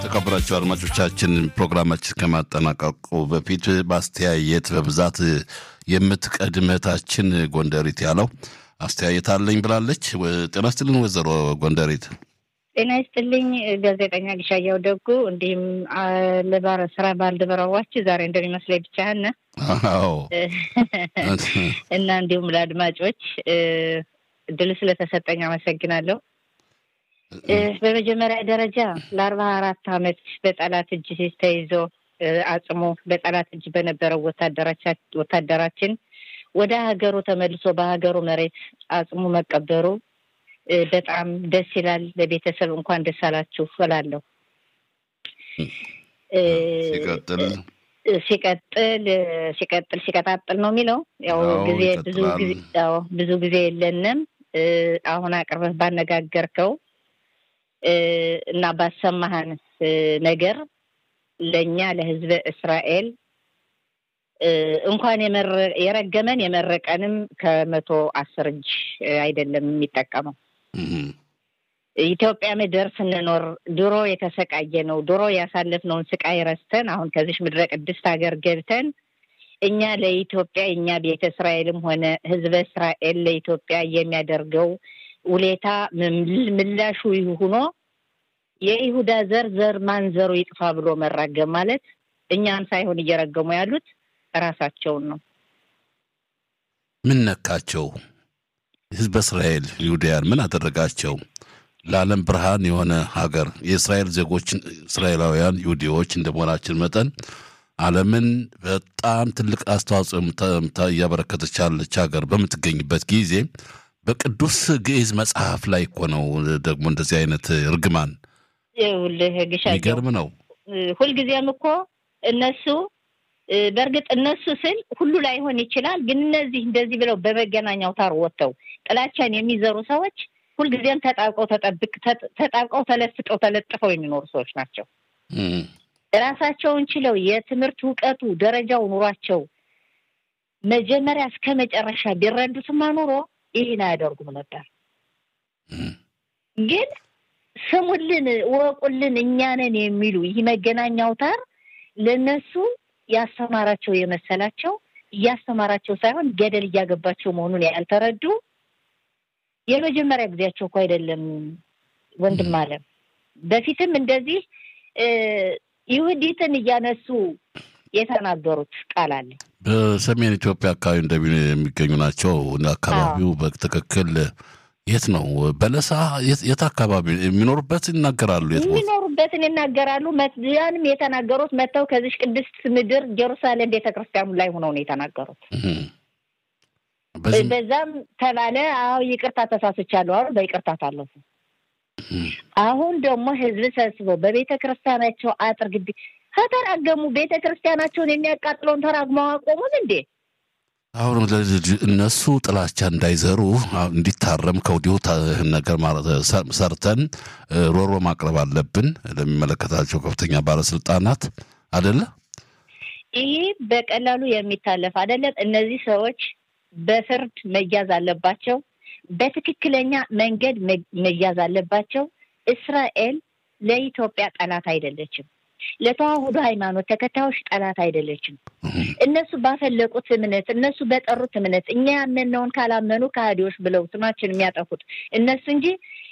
የተከበራቸው አድማጮቻችን ፕሮግራማችን ከማጠናቀቁ በፊት በአስተያየት በብዛት የምትቀድመታችን ጎንደሪት ያለው አስተያየት አለኝ ብላለች። ጤና ይስጥልን ወይዘሮ ጎንደሪት። ጤና ይስጥልኝ ጋዜጠኛ ግሻያው ደጉ፣ እንዲሁም ለባረ ስራ ባልደረባዎች ዛሬ እንደሚመስለኝ ብቻህን አዎ እና እንዲሁም ለአድማጮች እድል ስለተሰጠኝ አመሰግናለሁ። በመጀመሪያ ደረጃ ለአርባ አራት አመት በጠላት እጅ ተይዞ አጽሞ በጠላት እጅ በነበረው ወታደራችን ወደ ሀገሩ ተመልሶ በሀገሩ መሬት አጽሙ መቀበሩ በጣም ደስ ይላል። ለቤተሰብ እንኳን ደስ አላችሁ እላለሁ። ሲቀጥል ሲቀጥል ሲቀጥል ሲቀጣጥል ነው የሚለው ያው ጊዜ ብዙ ጊዜ ብዙ ጊዜ የለንም። አሁን አቅርበህ ባነጋገርከው እና ባሰማህን ነገር ለእኛ ለሕዝበ እስራኤል እንኳን የረገመን የመረቀንም ከመቶ አስር እጅ አይደለም የሚጠቀመው። ኢትዮጵያ ምድር ስንኖር ድሮ የተሰቃየ ነው ድሮ ያሳለፍነውን ስቃይ ረስተን አሁን ከዚች ምድረ ቅድስት ሀገር ገብተን እኛ ለኢትዮጵያ እኛ ቤተ እስራኤልም ሆነ ሕዝበ እስራኤል ለኢትዮጵያ የሚያደርገው ውሌታ ምላሹ ሆኖ የይሁዳ ዘር ዘር ማንዘሩ ይጥፋ ብሎ መራገም ማለት እኛን ሳይሆን እየረገሙ ያሉት ራሳቸውን ነው። ምን ነካቸው? ህዝበ እስራኤል ይሁዳያን ምን አደረጋቸው? ለዓለም ብርሃን የሆነ ሀገር የእስራኤል ዜጎች እስራኤላውያን ይሁዲዎች እንደመሆናችን መጠን ዓለምን በጣም ትልቅ አስተዋጽኦ እያበረከተች ያለች ሀገር በምትገኝበት ጊዜ በቅዱስ ግዕዝ መጽሐፍ ላይ እኮ ነው ደግሞ እንደዚህ አይነት እርግማን ይኸውልህ ግሻቸው የሚገርም ነው። ሁልጊዜም እኮ እነሱ በእርግጥ እነሱ ስል ሁሉ ላይሆን ይችላል፣ ግን እነዚህ እንደዚህ ብለው በመገናኛ አውታር ወጥተው ጥላቻን የሚዘሩ ሰዎች ሁልጊዜም ተጣብቀው ተጠብቅ ተጣብቀው ተለፍጠው ተለጥፈው የሚኖሩ ሰዎች ናቸው። ራሳቸውን ችለው የትምህርት እውቀቱ ደረጃው ኑሯቸው መጀመሪያ እስከ መጨረሻ ቢረዱትማ ኑሮ ይህን አያደርጉም ነበር። ግን ስሙልን፣ እወቁልን፣ እኛንን የሚሉ ይህ መገናኛ አውታር ለእነሱ ያስተማራቸው የመሰላቸው እያስተማራቸው ሳይሆን ገደል እያገባቸው መሆኑን ያልተረዱ የመጀመሪያ ጊዜያቸው እኮ አይደለም። ወንድም አለም በፊትም እንደዚህ ይሁዲትን እያነሱ የተናገሩት ቃል አለ። በሰሜን ኢትዮጵያ አካባቢ እንደሚ የሚገኙ ናቸው። አካባቢው በትክክል የት ነው? በለሳ የት አካባቢ የሚኖሩበት ይናገራሉ። የት ቦታ የሚኖሩበትን ይናገራሉ። ያንም የተናገሩት መጥተው ከዚች ቅድስት ምድር ጀሩሳሌም ቤተክርስቲያኑ ላይ ሆነው ነው የተናገሩት። በዛም ተባለ። አዎ ይቅርታ ተሳስቻለሁ አሉ። በይቅርታ ታለፉ። አሁን ደግሞ ህዝብ ሰብስበው በቤተ ክርስቲያናቸው አጥር ግቢ ከተራገሙ ቤተ ክርስቲያናቸውን የሚያቃጥለውን ተራግመው አቆሙን እንዴ? አሁን እነሱ ጥላቻ እንዳይዘሩ እንዲታረም ከወዲሁ ነገር ሰርተን ሮሮ ማቅረብ አለብን ለሚመለከታቸው ከፍተኛ ባለስልጣናት አደለ። ይህ በቀላሉ የሚታለፍ አይደለም። እነዚህ ሰዎች በፍርድ መያዝ አለባቸው። በትክክለኛ መንገድ መያዝ አለባቸው። እስራኤል ለኢትዮጵያ ጠላት አይደለችም። ለተዋህዶ ሃይማኖት ተከታዮች ጠላት አይደለችም። እነሱ ባፈለቁት እምነት፣ እነሱ በጠሩት እምነት እኛ ያመንነውን ካላመኑ ከሃዲዎች ብለው ስማችን የሚያጠፉት እነሱ እንጂ